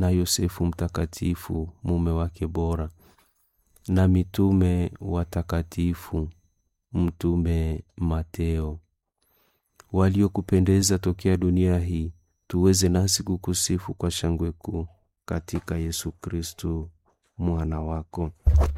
na Yosefu mtakatifu mume wake bora, na mitume watakatifu, Mtume Mateo, waliokupendeza tokea dunia hii, tuweze nasi kukusifu kwa shangwe kuu katika Yesu Kristu mwana wako.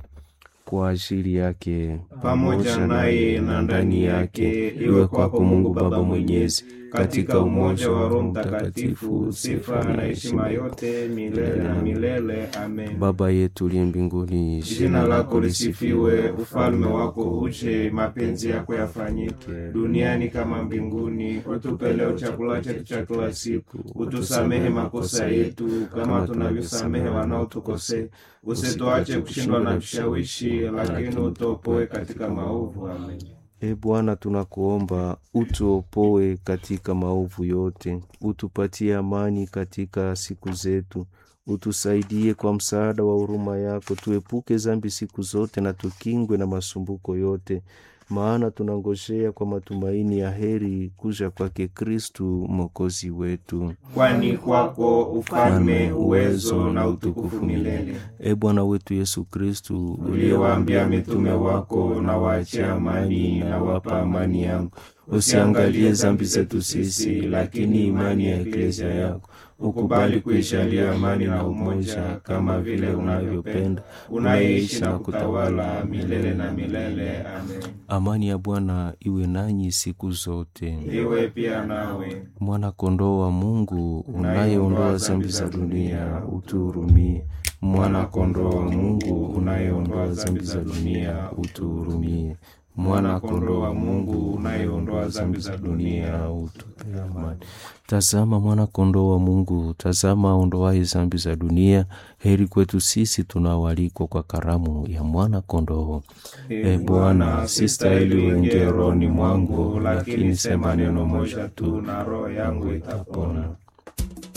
Kwa ajili yake pamoja naye na ndani yake, iwe kwako Mungu Baba Mwenyezi, katika umoja wa Roho Mtakatifu, sifa na heshima yote milele na milele. Amen. Baba yetu uliye mbinguni, Jina lako lisifiwe, ufalme wako uje, mapenzi yako yafanyike duniani kama mbinguni. Utupe leo chakula chetu cha kila siku, utusamehe makosa yetu kama tunavyosamehe wanaotukosea, usituache kushindwa na vishawishi, lakini utuopoe katika maovu. Amen. E Bwana, tunakuomba utuopoe katika maovu yote, utupatie amani katika siku zetu, utusaidie kwa msaada wa huruma yako, tuepuke zambi siku zote na tukingwe na masumbuko yote, maana tunangojea kwa matumaini ya heri kuja kwake Kristu mwokozi wetu. Kwani kwako ufalme, uwezo na utukufu milele. E Bwana wetu Yesu Kristu, Uliwaambia mitume wako, na waachie amani, na wapa amani yangu. Usiangalie zambi zetu sisi, lakini imani ya eklesia yako. Ukubali kuishalia amani na umoja, kama vile unavyopenda, unaishi na kutawala milele na milele. Amen. amani ya Bwana iwe nanyi siku zote. Iwe pia nawe. Mwana kondoo wa Mungu unayeondoa zambi za dunia, utuhurumie. Mwana kondoo wa Mungu unayeondoa zambi za dunia, utuhurumie. Mwana kondoo wa Mungu unayeondoa zambi za dunia, utupe amani. Tazama mwana kondoo wa Mungu, tazama aondoaye zambi za dunia. Heri kwetu sisi tunaoalikwa kwa karamu ya mwana kondoo. E Bwana, sistahili uingie rohoni mwangu, lakini sema neno moja tu na roho yangu itapona.